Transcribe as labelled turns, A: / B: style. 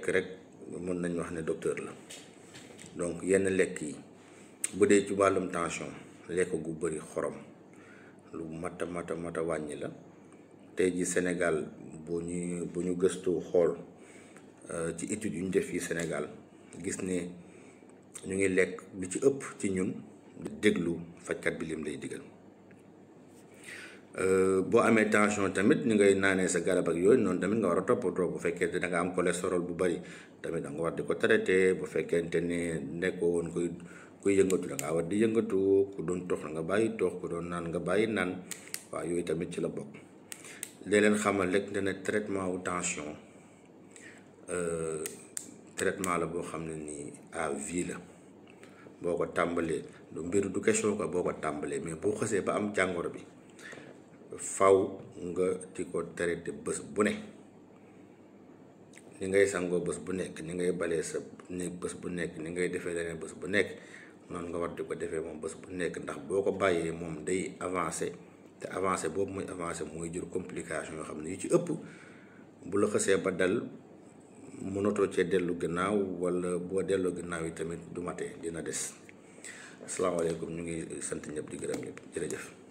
A: lekk rek mën nañ wax ne docteur la donc yenn lekk yi bu dee ci wàllum tension lekk gu bëri xorom lu mata mata mata wàññi la tey ji Sénégal bu ñu bu ñu gëstu xool ci études yu ñu def fii Sénégal gis ne ñu ngi lekk lu ci ëpp ci ñun déglu fajkat bi lim lay digal boo amee tension tamit ni ngay naanee sa garab ak yooyu noonu tamit nga war a toppatoo bu fekkee da nga am cholestérol bu bari tamit da nga war di ko traité bu fekkente ne nekkoo woon kuy kuy yëngatu da ngaa war di yëngatu ku doon tox nga bàyyi tox ku doon naan nga bàyyi naan waaw yooyu tamit ci la bokk léeg leen xamal rek ne traitement wu tension traitement la boo xam ne nii à vie la boo ko tàmbalee du mbir du question ko boo ko tàmbalee mais boo xësee ba am jàngoro bi faw nga di ko traité bés bu ne ni ngay sangoo bés bu nekk ni ngay balee sa néeg bés bu nekk ni ngay defee leneen bés bu nekk noonu nga war di ko defee moom bés bu nekk ndax boo ko bàyyee moom day avancé te avancé boobu muy avancé mooy jur complication yoo xam ne yu ci ëpp bu la xësee ba dal mënatoo cee dellu gannaaw wala boo delloo gannaaw yi tamit du mate dina des asalaamaaleykum ñu ngi sant ñëpp di gërëm ñëpp jërëjëf